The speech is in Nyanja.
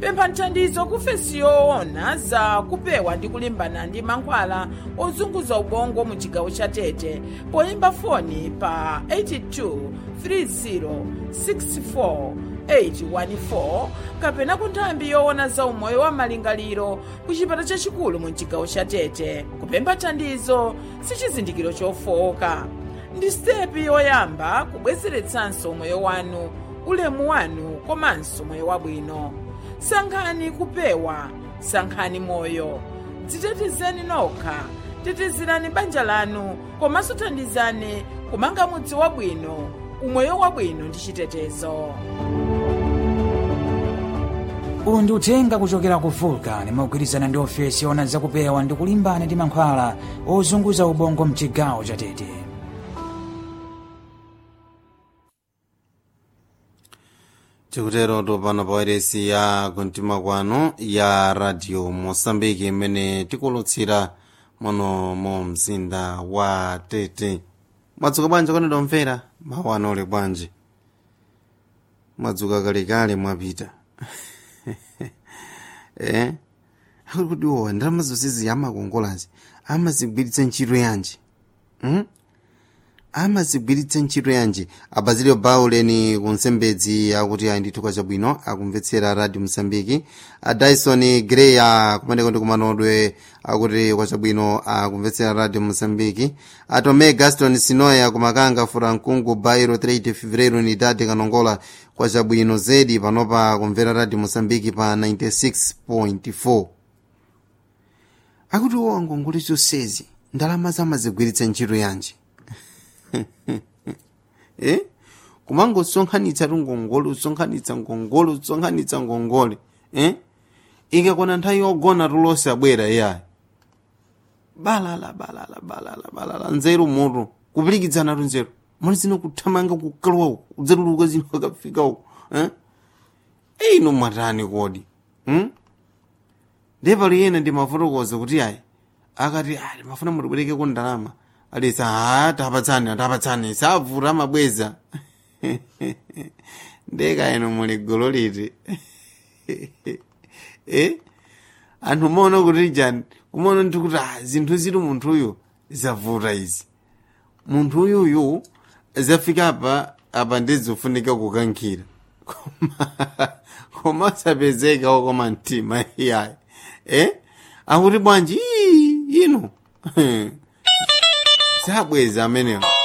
pempha thandizo kufesi yoona za kupewa ndi kulimbana ndi mankhwala ozunguza ubongo mu chigawo cha tete poyimba foni pa 82 30 64 814 kapena ku nthambi yoona za umoyo wa malingaliro ku chipata chachikulu mu chigawo cha tete kupempha thandizo si chizindikiro chofowoka ndi sitepi yoyamba kubwezeretsanso moyo wanu ulemu wanu komanso moyo wabwino sankhani kupewa sankhani moyo dzitetezeni nokha tetezerani banja lanu komanso thandizani kumanga mudzi wabwino umoyo wabwino ndi chitetezo uwu ndi uthenga kuchokera ku vulcan mogwirizana ndi ofesi yoona zakupewa ndi kulimbana ndi mankhwala ozunguza ubongo mchigawo cha tete tikutero topano pa wairesi ya kumtima kwanu ya radio mosambiki imene tikulutsira muno mu mzinda wa tete mwadzuka bwanji kwanedwa mvera mawu anole bwanji mwadzuka kalekale mwapita eh akuti kuti owa ndalama zonsezi amakongolazi amazigwiritsa ntchito yanji hmm? amazigwiritsa ntchito yanji abazilio bauleni kunsembedzi akuti ayi ndithu kwachabwino akumvetsera radio msambiki a dyson grey kumeneko ndi kumanodwe akuti kwachabwino akumvetsera radio msambiki a tome gaston sinoya kumakanga furankungu bairo 3 fevereiro unidade kanongola kwachabwino zedi panopa kumvera radio msambiki pa 96.4 akuti owa ngongole zonsezi ndalama zamazigwiritsa ntchito yanji eh kumangosonkhanitsa ngongole usonkhanitsa ngongole usonkhanitsa ngongole eh ikakwana nthawi yogona tulose abwera iyayi balala balala balala balala nzeru mutu kupilikitsana tu nzeru mali zino kuthamanga kukalowa uku udzatuluka zino akafika uku eh ino mwatani kodi hmm? ndepali yena ndimafotokoza kuti ayi akati ali mafuna mutibwerekeko ndalama alisa ha tapatsani tapatsani savuta amabweza ndeka ino muli golo liti eh anthu maona kuti jani kumaona ndi kuti ah, zinthu zili munthu uyu zavuta izi munthu uyuyu zafika apa apa ndizofunika kukankhira koma koma sapezeka okoma mtima iyayi eh akuti bwanji ii ino zabweza amenewo